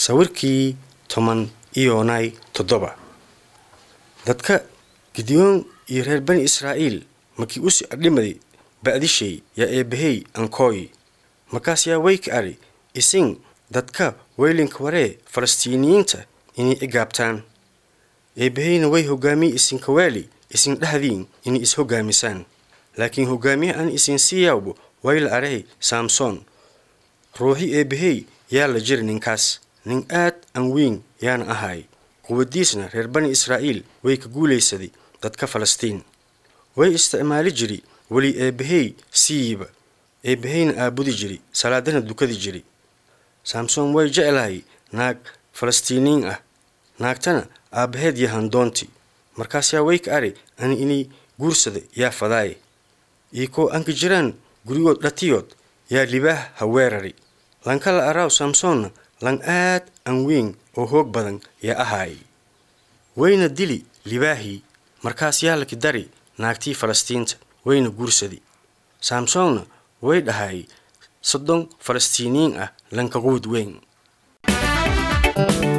sawirkii toban iyonay toddoba dadka gideyoon iyo reer bani israa'iil markii usi adhimadi ba'dishay yaa eebbahey ankooyi markaas yaa weyka adhi isin dadka weylinka waree falastiiniyiinta inay igaabtaan eebbaheyna way hoggaamiye isinka weeli isin dhahdiin inay is-hoggaamisaan laakiin hoggaamiye aan isin siiyawbo way la adhahay saamsoon ruuxi eebbahey yaa la jiri ninkaas nin aad an weyn yaana ahaay quwaddiisna reer bani israa'iil way ka guulaysaday dadka falastiin way isticmaali jiri weli eebbahey siiyiba eebbaheyna aabudi jiri salaadana dukadi jiri saamsoon way jeclahay naag falastiiniin ah naagtana aabbaheed yahan doonti markaas yaa way ka adhi ani inay guursada yaa fadaaye iikoo anka jiraan gurigood dhatiyood yaa libaah ha weerari lankala araaw saamsoonna lan aad an weyn oo hoog badan yaa ahaay wayna dili libaahii markaas yaa laki dari naagtii falastiinta wayna guursadi saamsoonna way dhahay soddon falastiiniyiin ah lanka quud weyn